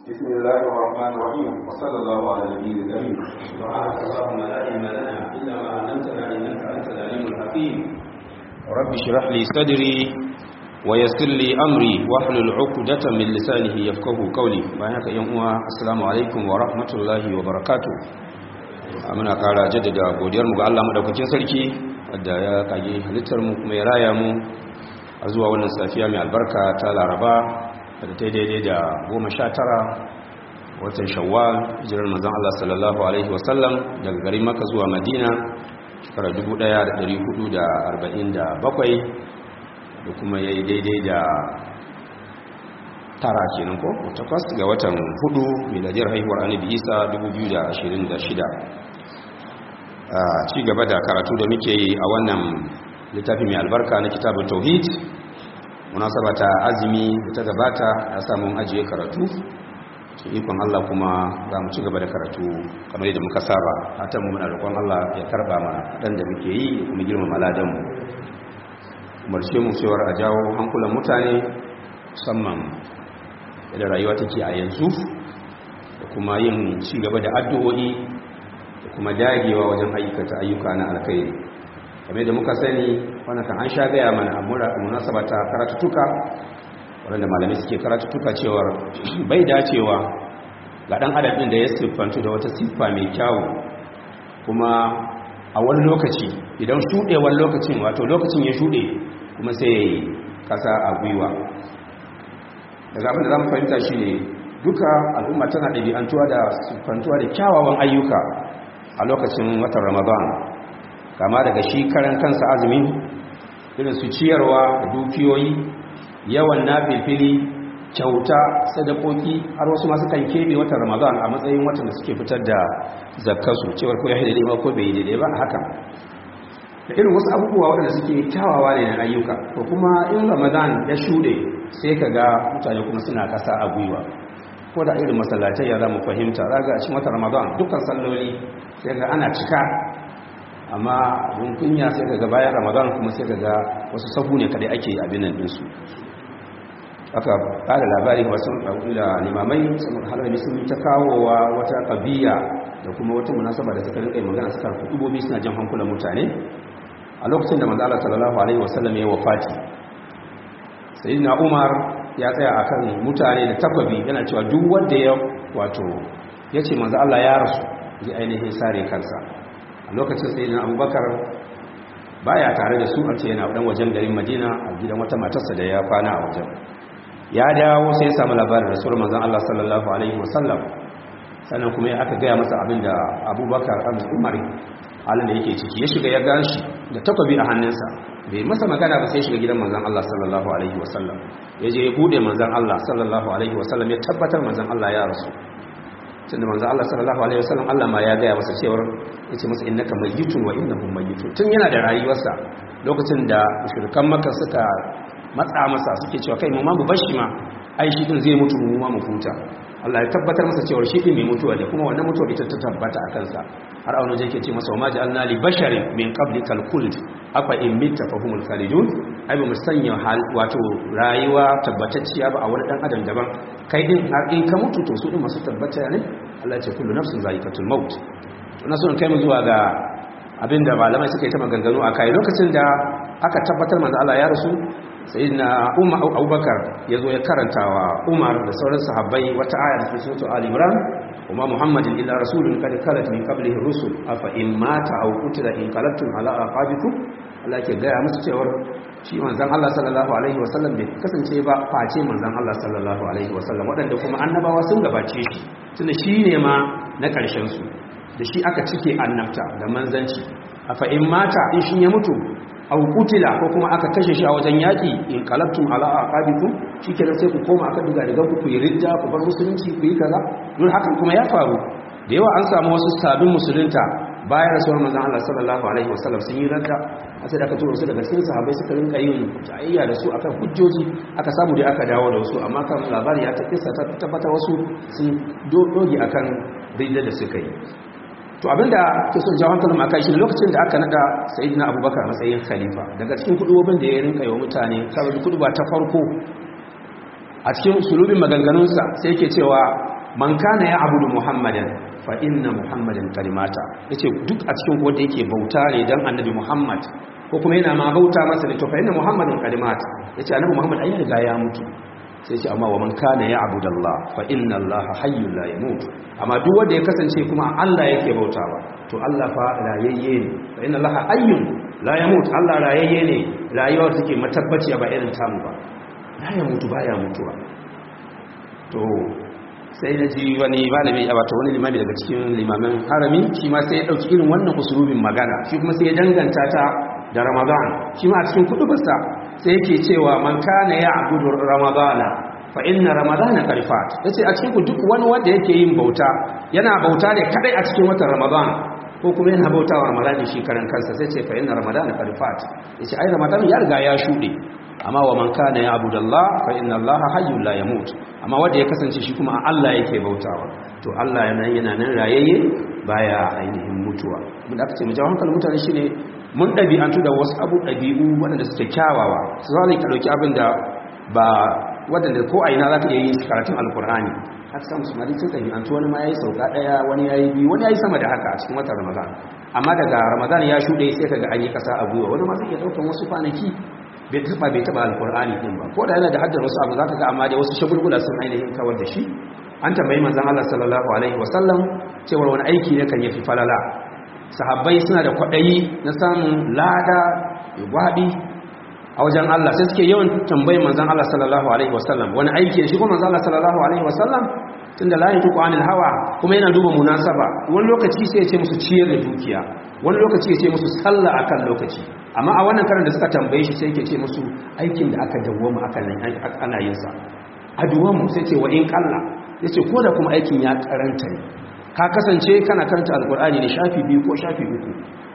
بسم الله الرحمن الرحيم وصلى الله على النبي الكريم سبحانك اللهم لا علم لنا الا ما علمتنا انك انت العليم الحكيم رب اشرح لي صدري ويسر لي امري واحلل عقدة من لسانه يفقهوا قولي bayan yan uwa assalamu alaikum wa rahmatullahi wa barakatuh muna kara jaddada godiyar mu ga Allah madaukakin sarki wanda ya kage halittar mu kuma ya raya mu a zuwa wannan safiya mai albarka ta Laraba da ta daidai da goma sha tara watan shawwal jirar mazan Allah sallallahu Alaihi wasallam daga garin maka zuwa madina shekara 1447 da kuma ya yi daidai da tara kenan ko takwas ga watan hudu miladiyar haihuwar annabi isa 2026 a ci gaba da karatu da muke yi a wannan littafi mai albarka na kitabun tauhid munasaba ta azumi da ta gabata ya samu ajiye karatu cikin ikon Allah kuma za mu ci gaba da karatu kamar yadda muka saba hatan mu muna roƙon Allah ya karba mana dan da muke yi da kuma girmama ladan mu umarce mu cewar a jawo hankulan mutane musamman yadda rayuwa take a yanzu da kuma yin ci gaba da addu'o'i da kuma dagewa wajen aikata ayyuka na alkhairi kamar da muka sani wannan kan an sha gaya mana a munasaba ta karatutuka waɗanda malamai suke karatutuka cewar bai dacewa ga ɗan adam ɗin da ya siffantu da wata siffa mai kyawu kuma a wani lokaci idan shuɗewar lokacin wato lokacin ya shuɗe kuma sai kasa a gwiwa daga abin da za mu fahimta shi ne duka al'umma tana ɗabi'antuwa da siffantuwa da kyawawan ayyuka a lokacin watan ramadan kama daga shi karan kansa azumin irin su ciyarwa da dukiyoyi yawan nafilfili kyauta sadakoki har wasu masu kan keɓe watan ramadan a matsayin watan da suke fitar da zakkasu cewar ko ya yi daidai ba ko bai yi daidai ba a hakan da irin wasu abubuwa waɗanda suke kyawawa ne na ayyuka ko kuma in ramadan ya shuɗe sai ka ga mutane kuma suna ƙasa a gwiwa ko da irin masallatai ya za mu fahimta za ga a cikin watan ramadan dukkan salloli sai ga ana cika amma abin kunya sai ka ga bayan ramadan kuma sai ka ga wasu sahu ne kadai ake abin nan ɗinsu aka ƙara labari wasu da limamai saman halarmi sun ta kawowa wata ƙabiya da kuma wata munasaba da suka rinƙa magana suka kudubobi suna jan hankulan mutane a lokacin da manzala sallallahu alaihi wasallam ya wafati sayyidina umar ya tsaya akan mutane da takwabi yana cewa duk wanda ya wato yace manzo Allah ya rasu ji ainihin sare kansa a lokacin sai na abubakar baya tare da su an ce yana dan wajen garin madina a gidan wata matarsa da ya kwana a wajen ya dawo sai ya samu labarin rasulun manzon Allah sallallahu alaihi wasallam sannan kuma ya aka gaya masa abin da abubakar an umar halin da yake ciki ya shiga ya ganshi da takwabi a hannunsa bai masa magana ba sai shiga gidan manzon Allah sallallahu alaihi wasallam ya je ya bude manzon Allah sallallahu alaihi wasallam ya tabbatar manzon Allah ya rasu tunda manzo Allah sallallahu alaihi wasallam Allah ma ya gaya masa cewa yace masa innaka mayyitun wa innahum mayyitun tun yana da rayuwarsa lokacin da mushrikan Makka suka matsa masa suke cewa kai mu ma mu bashi ma ai shi din zai mutu mu ma mu huta Allah ya tabbatar masa cewa shi din mai mutuwa da kuma wannan mutuwa ita ta tabbata a kansa har auna yake ce masa wa ma ja'alna li basharin min qablikal khuld afa in mitta fa humul khalidun ai ba mu sanya hal wato rayuwa tabbatacciya ba a wani dan adam daban kai din har in ka mutu to su din masu tabbata ne Allah ya ce kullu nafsin za'iqatul maut to na so in kai mu zuwa ga abinda malamai suka yi ta maganganu a kai lokacin da aka tabbatar manzo Allah ya rasu sayyidina Umar Abubakar yazo ya karantawa Umar da sauran sahabbai wata aya da suratul Ali Imran kuma Muhammadin illa rasulun kad khalat min qablihi rusul afa in mata aw qutila in qalabtum ala aqabikum Allah ke gaya musu cewar shi manzon Allah sallallahu alaihi wasallam bai kasance ba face manzon Allah sallallahu alaihi wasallam waɗanda kuma annabawa sun gabace shi tunda shi ne ma na ƙarshen su da shi aka cike annabta da manzanci afa in mata in shi ya mutu aw qutila ko kuma aka kashe shi a wajen yaki in qalabtum ala aqabikum shikenan sai ku koma aka duga daga ku yi ridda ku bar musulunci ku yi kaza don hakan kuma ya faru da yawa an samu wasu sabbin musulunta bayan rasuwar manzon Allah sallallahu alaihi wasallam sun yi radda a sai da aka tura su daga cikin sahabbai suka rinka yin jayayya da su akan hujjoji aka samu da aka dawo da su amma kan labari ya ta kissa ta tabbata wasu sun doge akan ridda da suka yi to abinda ke son jawo hankalin akai shi lokacin da aka nada sayyidina abubakar matsayin khalifa daga cikin kudubobin da ya rinka yi wa mutane kawai kuduba ta farko a cikin sulubin maganganunsa sai yake cewa man kana ya abudu muhammadan fa inna muhammadan kalimata yace duk a cikin wanda yake bauta ne dan annabi muhammad ko kuma yana ma bauta masa ne to fa inna muhammadan kalimata yace annabi muhammad ai riga ya mutu sai ce amma wa man kana ya abudallah fa inna allaha hayyul la yamut amma duk wanda ya kasance kuma Allah yake bautawa to Allah fa rayayye ne fa inna allaha hayyun la yamut Allah rayayye ne rayuwar take matabbaci ba irin tamu ba la ya mutu baya mutuwa to sai na ji wani malami a wata wani limami daga cikin limamin harami shi ma sai ya dauki irin wannan usulubin magana shi kuma sai ya danganta ta da ramadan shi ma a cikin kudubarsa sai yake cewa man kana ya abudu ramadana fa inna ramadana karfat yace a cikin duk wani wanda yake yin bauta yana bauta ne kadai a cikin watan ramadan ko kuma yana bauta wa ramadan shi karan kansa sai ce fa inna ramadana karfat yace ai ramadan ya riga ya shude amma wa man kana ya abudallah fa inna allaha hayyul la yamut amma wanda ya kasance shi kuma a Allah yake bautawa to Allah yana yana nan rayayye baya ainihin mutuwa mun da aka ce mu jawo hankalin mutane shine mun ɗabi'antu da wasu abu ɗabi'u waɗanda suke kyawawa su zane ka ɗauki abin da ba waɗanda ko a ina za ka iya yi karatun alkur'ani haka samu su mari sun ɗabi'antu wani ma ya yi sauka ɗaya wani ya yi biyu wani ya yi sama da haka a cikin watan ramadan amma daga ramadan ya shuɗe sai ka ga an yi ƙasa a gwiwa wani ma zai iya ɗaukan wasu kwanaki bai taɓa bai taɓa alkur'ani ɗin ba ko da yana da haddar wasu abu za ka ga amma dai wasu shagulgula sun ainihin kawar da shi an tambayi manzon Allah sallallahu alaihi wasallam cewar wani aiki ne kan yafi falala sahabbai suna da kwaɗayi na samun lada gwaɗi a wajen Allah sai suke yawan tambayin manzan Allah sallallahu alaihi wasallam wani aiki da shi kuma manzan Allah sallallahu alaihi wasallam tun da layin tuku anil hawa kuma yana duba munasaba wani lokaci sai ya ce musu ciyar da dukiya wani lokaci ya ce musu sallah akan lokaci amma a wannan karin da suka tambaye shi sai yake ce musu aikin da aka dawwama akan ana yin sa a duwamu sai ce wa in kalla yace ko da kuma aikin ya karanta ne ka kasance kana karanta alkur'ani ne shafi biyu ko shafi uku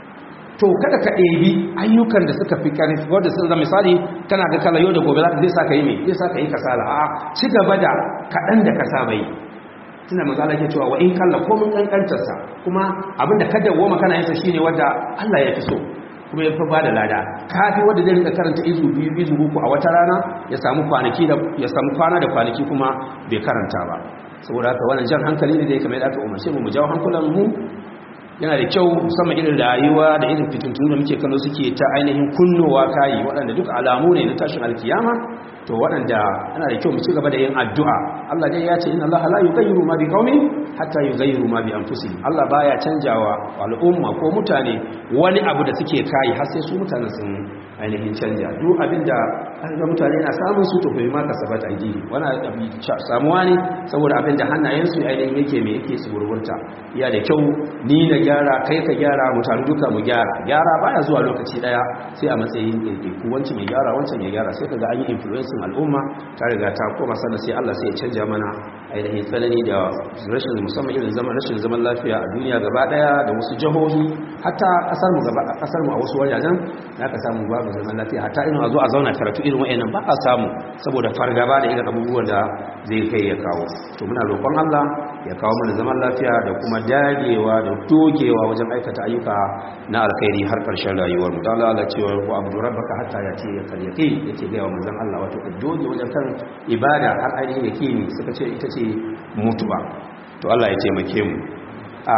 to kada ka ɗebi ayyukan da suka fi ƙarfi wadda sun zama misali kana ga kala yau da gobe za ka zai sa ka yi mai zai sa ka yi kasala a ci gaba da kaɗan da ka saba yi tuna mazala ke cewa wa in kalla ko mun ƙanƙantarsa kuma abinda ka dawoma kana yinsa shi ne wadda allah ya fi so kuma ya fi ba da lada kafi wadda zai rika karanta izu biyu izu uku a wata rana ya samu kwanaki da ya samu kwana da kwanaki kuma bai karanta ba saboda haka wannan jan hankali ne da ya kamar aka umarce mu mu jawo hankulan mu yana da kyau musamman irin rayuwa da irin fitintunu da muke kallo suke ta ainihin kunnowa kayi waɗanda duk alamu ne na tashin alkiyama to waɗanda yana da kyau mu ci gaba da yin addu'a Allah dai ya ce inna Allah la yughayyiru ma biqaumin hatta yughayyiru ma bi anfusihim Allah baya canjawa al'umma ko mutane wani abu da suke kai har sai su mutanen sun ainihin canja duk abinda an ga mutane na samun su to bai ma kasabat aidi wannan abi samuwa ne saboda abinda hannayensu ainihin yake me yake su gurgurta iya da kyau ni na gyara kai ka gyara mutane duka mu gyara gyara baya zuwa lokaci daya sai a matsayin ɗaiɗaiku wancan ya gyara wancan ya gyara sai kaga an yi influencing al'umma ta riga ta koma sannan sai Allah sai ya canja mana ainihin tsanani da rashin musamman irin zaman rashin zaman lafiya a duniya gaba daya da wasu jihohi hatta kasar mu gaba kasar mu a wasu wajajen da aka samu babu zaman lafiya hatta irin a zo a zauna karatu irin wayannan ba a samu saboda fargaba da irin abubuwan da zai kai ya kawo to muna roƙon Allah ya kawo mana zaman lafiya da kuma dagewa da dogewa wajen aikata ayyuka na alkhairi har ƙarshen rayuwar mu dan Allah cewa ku abudu rabbaka hatta ya ce ya karyake yake ga wa manzon Allah wato ka doge wajen kan ibada har ainihin yake ni suka ce ita ce mutuwa to Allah ya taimake mu a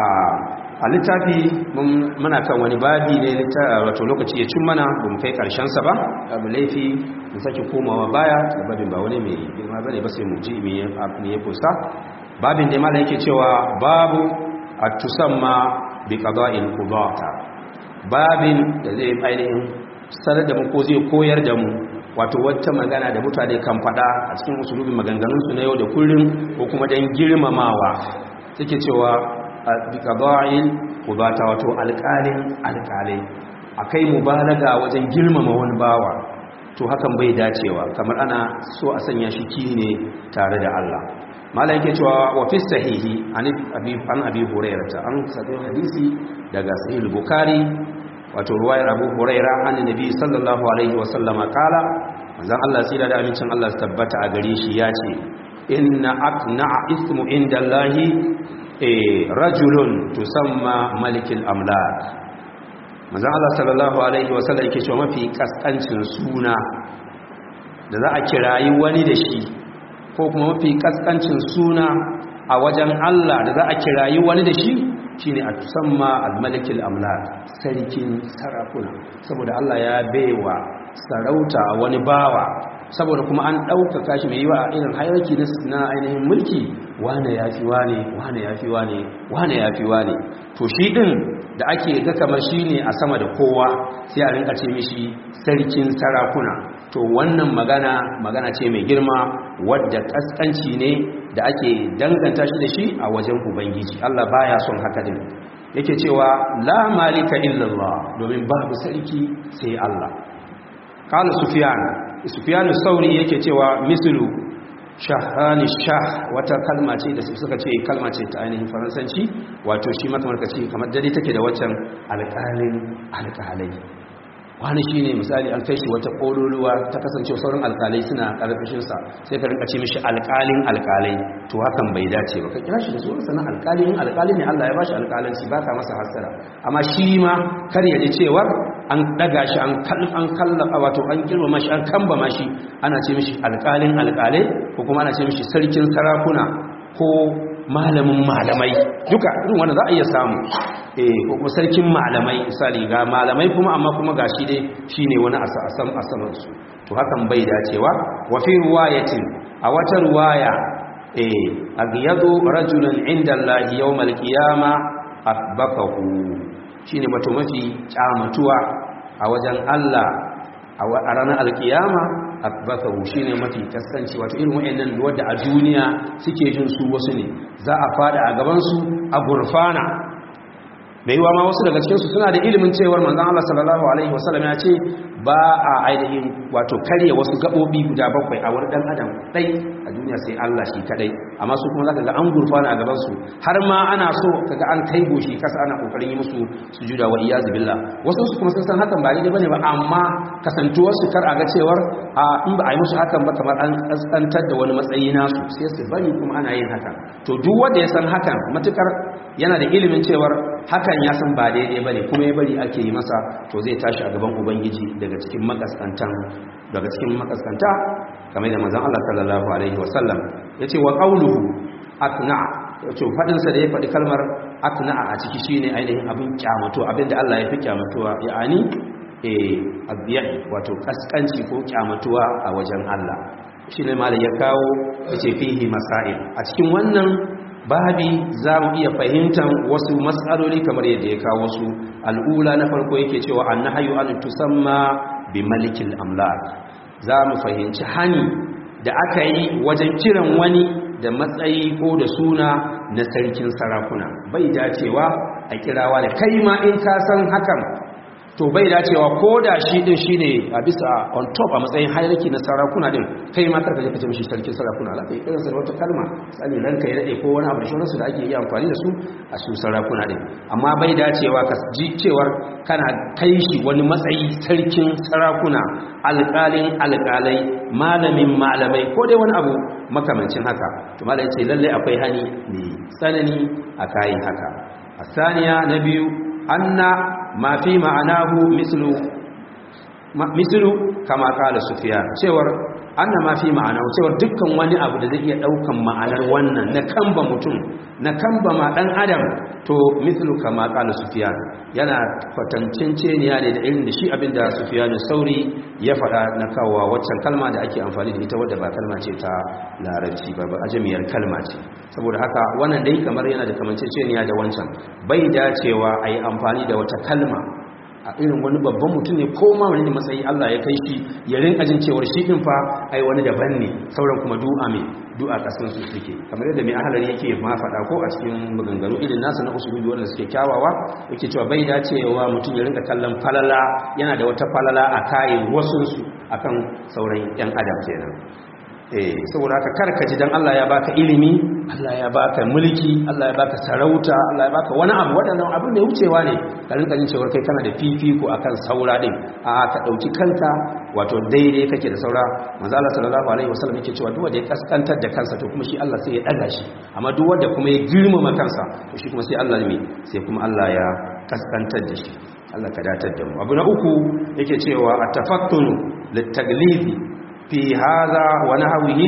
a littafi muna kan wani babi ne wato lokaci ya cin mana ba mu kai sa ba abu laifi mu sake komawa baya da babin ba wani mai girma bane ba sai mu ji me ya kusa babin da malam yake cewa babu at-tusamma bi qada'il qudata babin da zai ainihin sanar da mu ko zai koyar da mu wato wata magana da mutane kan fada a cikin usulubin maganganunsu na yau da kullum ko kuma dan girmamawa suke cewa biqada'il qudata wato alƙalin alƙalai akai mubalaga wajen girmama wani bawa to hakan bai dacewa kamar ana so a sanya shi kine tare da Allah malai yake cewa wa fi sahihi an abi an abi hurairah an sabai hadisi daga sahih bukhari wato ruwayar abu hurairah an nabi sallallahu alaihi wa sallama kala manzon Allah sai da amincin Allah su tabbata a gare shi yace inna aqna'a ismu indallahi rajulun tusamma malikil amlak manzon Allah sallallahu alaihi wasallam yake cewa mafi kaskancin suna da za a kirayi wani da shi ko kuma mafi kaskancin suna a wajen Allah da za a kirayi wani da shi shine a tusamma al-malikul amlak sarkin sarakuna saboda Allah ya baiwa sarauta wani bawa saboda kuma an ɗaukaka shi mai yiwa a irin hayarki na ainihin mulki wane ya fi wane wane ya fi wane wane ya fi wane to shi ɗin da ake ga kamar shi ne a sama da kowa sai a rinka ce mishi sarkin sarakuna to wannan magana magana ce mai girma wadda kaskanci ne da ake danganta shi da shi a wajen ubangiji Allah baya son haka din yake cewa la malika illallah domin babu sarki sai Allah qala sufyan sufyan sauri yake cewa mislu shahani shah wata kalma ce da suka ce kalma ce ta ainihin faransanci wato shi makamarkaci kamar dare take da waccan alƙalin alƙalai wani shi ne misali an kai shi wata ƙololuwa ta kasance sauran alƙalai suna ƙarfashinsa sai ka rinka ce mishi alƙalin alƙalai to hakan bai dace ba ka kira shi da sunan sanan alƙali in alƙali ne Allah ya bashi alƙalanci ba ka masa hasara amma shi ma kar ya ji cewar an daga shi an an kallafa wato an girmama shi an kambama shi ana ce mishi alƙalin alƙalai ko kuma ana ce mishi sarkin sarakuna ko malamin malamai duka irin wanda za a iya samu eh ko kuma sarkin malamai misali ga malamai kuma amma kuma gashi dai shine wani asam asaman su to hakan bai dacewa wa fi riwayatin a wata riwaya eh agyadu rajulan inda Allah yawmal qiyama asbaqahu shine mato mafi kyamatuwa a wajen Allah a ranar alkiyama akbakahu shine mafi kaskanci wato irin wayannan wadda a duniya suke jin su wasu ne za a fada a gaban su a gurfana mai yiwa ma wasu daga cikinsu suna da ilimin cewar manzon Allah sallallahu alaihi wasallam ya ce ba a ainihin wato karya wasu gabobi guda bakwai a wani dan adam dai a duniya sai Allah shi kadai amma su kuma zaka ga an gurfana a gaban su har ma ana so kaga an kai goshi kasa ana kokarin yi musu sujuda wa iyaz billah wasu su kuma sun san hakan ba daidai bane ba amma kasantuwar su kar a ga cewar a in ba a yi musu hakan ba kamar an kaskantar da wani matsayi nasu sai su bari kuma ana yin hakan to duk wanda ya san hakan matukar yana da ilimin cewar hakan ya san ba daidai bane kuma ya bari ake yi masa to zai tashi a gaban ubangiji daga cikin makaskantan daga cikin makaskanta kamar da manzon Allah sallallahu alaihi wasallam yace wa qawluhu atna yace fadin sa da ya fadi kalmar atna a ciki shine ainihin abin kyamato abinda Allah ya fi kyamatuwa ya'ani eh abiya wato kaskanci ko kyamatuwa a wajen Allah shine malai ya kawo yace fihi masail a cikin wannan babi za mu iya fahimtar wasu matsaloli kamar yadda ya kawo su al'ula na farko yake cewa an na hayu an tusamma bi malikil amlak za mu fahimci hani da aka yi wajen kiran wani da matsayi ko da suna na sarkin sarakuna bai dacewa a kirawa da kai ma in ka san hakan to bai dacewa ko da shi din shine a bisa on top a matsayin hierarchy na sarakuna din kai ma karka je ka ce mishi sarkin sarakuna la kai irin sa wata kalma sani ranka ya dade ko wani abu da shi da ake yi amfani da su a su sarakuna din amma bai dacewa ka ji cewar kana kai shi wani matsayi sarkin sarakuna alƙalin alƙalai malamin malamai ko dai wani abu makamancin haka to malai ce lalle akwai hani ne tsanani a kayan haka a saniya na biyu anna ma fi ma'anahu mislu mislu kama kala sufyan cewar anna ma fi ma'anahu cewar dukkan wani abu da zai iya daukan ma'anar wannan na kamba mutum na kamba ma dan adam to mislu kama kala sufyan yana kwatanceceniya ne da irin da shi abinda sufyan sauri ya faɗa na kawowa waccan kalma da ake amfani da ita wadda ba kalma ce ta larabci ba ba ajamiyar kalma ce saboda haka wannan dai kamar yana da kamanceceniya da wancan bai dacewa a yi amfani da wata kalma a irin wani babban mutum ne ko ma wani matsayi Allah ya kai shi ya rinka jin cewar shi din fa ai wani daban ne sauran kuma du'a mai du'a kasan su suke kamar yadda mai ahalari yake ma faɗa ko a cikin maganganu irin nasa na usulubi wanda suke kyawawa yake cewa bai dacewa mutum ya rinka kallon falala yana da wata falala a kayan wasu su akan sauran yan adam kenan eh saboda haka karka ji dan Allah ya baka ilimi Allah ya baka mulki Allah ya baka sarauta Allah ya baka wani abu wadannan abin da wucewa ne ka rinka jin cewa kai kana da fifiko akan saura din a ka dauki kanka wato daidai kake da saura manzo Allah sallallahu alaihi wasallam yake cewa duk wanda ya kaskantar da kansa to kuma shi Allah sai ya daga shi amma duk wanda kuma ya girmama kansa to shi kuma sai Allah ne sai kuma Allah ya kaskantar da shi Allah ka datar da mu abu na uku yake cewa at-tafattunu lit-taglizi fi hadha wa nahwihi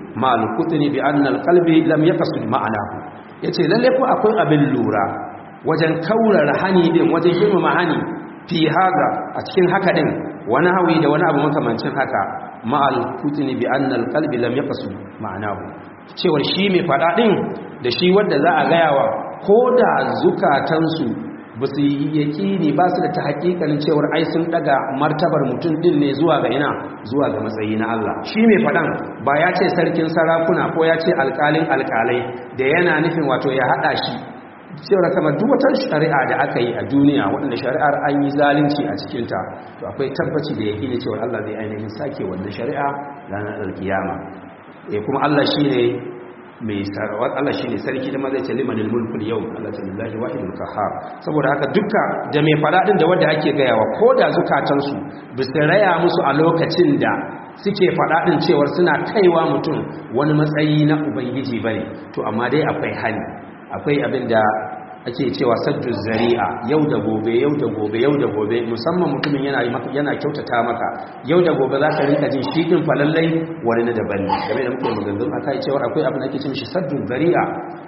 ma al-qutni bi anna al-qalbi lam yaqsid ma'anahu yace lalle ko akwai abin lura wajen kaurara hani din wajen girmama hani fi haza a cikin haka din wani hawi da wani abu makamancin haka ma al-qutni bi anna al-qalbi lam yaqsid ma'anahu cewar shi mai fada din da shi wanda za a gayawa ko da zukatansu ba su yi yaƙini ba su da ta hakikanin cewar ai sun daga martabar mutum din ne zuwa ga ina zuwa ga matsayi na Allah shi mai faɗan ba ya ce sarkin sarakuna ko ya ce alƙalin alƙalai da yana nufin wato ya haɗa shi cewar kamar duk wata shari'a da aka yi a duniya waɗanda shari'ar an yi zalunci a cikinta to akwai tabbaci da yaƙini cewar Allah zai ainihin sake wannan shari'a ranar alkiyama eh kuma Allah shi ne mai sarawar Allah shi ne sarki da mazai ce limanin mulkul yau Allah ta lillahi wahidul kahar saboda haka dukka da mai faɗaɗin da wanda ake gayawa ko da zukatansu ba su raya musu a lokacin da suke faɗaɗin cewar suna kaiwa mutum wani matsayi na ubangiji bane to amma dai akwai hali akwai abin da ake cewa saddu zari'a yau da gobe yau da gobe yau da gobe musamman mutumin yana yana kyautata maka yau da gobe za ka rinka jin shi din falallai wani na daban ne game da muke maganganu akai cewa akwai abin da ake cewa saddu zari'a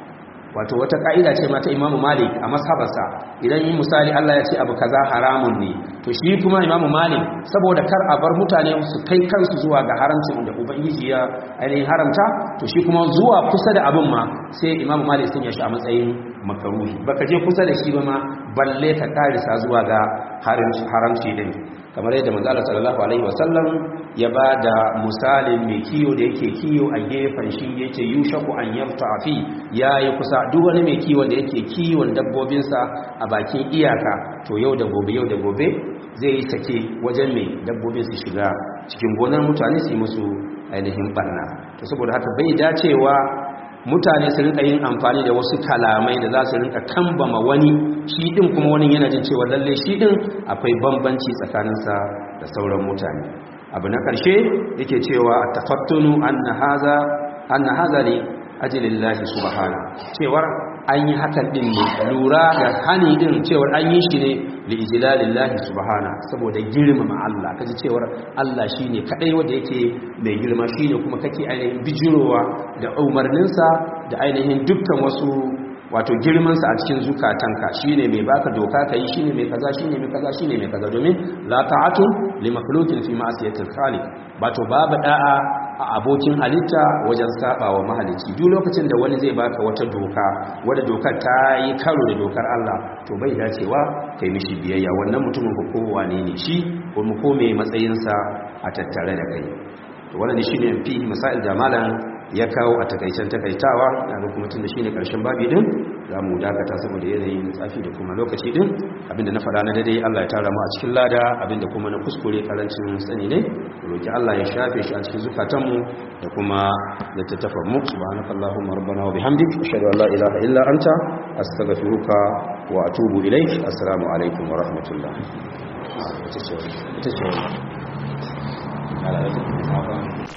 wato wata ka'ida ce mata imamu malik a mashabarsa idan yi misali Allah ya ce abu kaza haramun ne to shi kuma imamu malik saboda kar a bar mutane su kai kansu zuwa ga haramcin da ubangiji ya ainihin haramta to shi kuma zuwa kusa da abin ma sai imamu malik sun ya shi a matsayin makaruhi baka je kusa da shi ba ma balle ka karisa zuwa ga haramci din kamar yadda manzo Allah sallallahu alaihi wasallam ya bada misalin mai kiyo da yake kiyo a gefen shi yace yushaku an yafta fi yayi kusa duk wani mai kiwon da yake kiwon dabbobinsa a bakin iyaka to yau da gobe yau da gobe zai yi sake wajen mai dabbobin su shiga cikin gonar mutane su yi musu ainihin barna to saboda haka bai dacewa mutane su rinka yin amfani da wasu kalamai da za su rinka kambama wani shi din kuma wani yana jin cewa lalle shi din akwai bambanci tsakaninsa da sauran mutane abu na ƙarshe yake cewa tafattunu anna haza anna haza li ajlillahi subhana cewar an yi hakan din ne lura da hani din cewar an yi shi ne li ijlalillahi subhana saboda girmama Allah kaji cewar Allah shine kadai wanda yake mai girma shine kuma kake ainihin bijirowa da umarninsa da ainihin dukkan wasu wato girmansa a cikin zukatanka shine mai baka doka kai shine mai kaza shine mai kaza shine mai kaza domin la ta'atu li makhluqin fi ma'siyatil khaliq bato babu da'a a abokin halitta wajen saba wa mahalicci duk lokacin da wani zai baka wata doka wadda dokar ta yi karo da dokar Allah to bai dacewa kai mishi biyayya wannan mutumin ko kowa ne ne shi ko mu kome matsayinsa a tattare da kai to wannan shine fi masail da malam ya kawo a takaicen takaitawa daga kuma tun da shi ne ƙarshen babi din za mu dakata saboda yanayin tsafi da kuma lokaci din abinda na faɗa na daidai Allah ya tara mu a cikin lada abinda kuma na kuskure karancin sani ne roki Allah ya shafe shi a cikin zukatanmu da kuma littattafan mu subhanakallahumma rabbana wa bihamdik ashhadu an la ilaha illa anta astaghfiruka wa atubu ilaik assalamu alaikum wa rahmatullah ita ce ita ce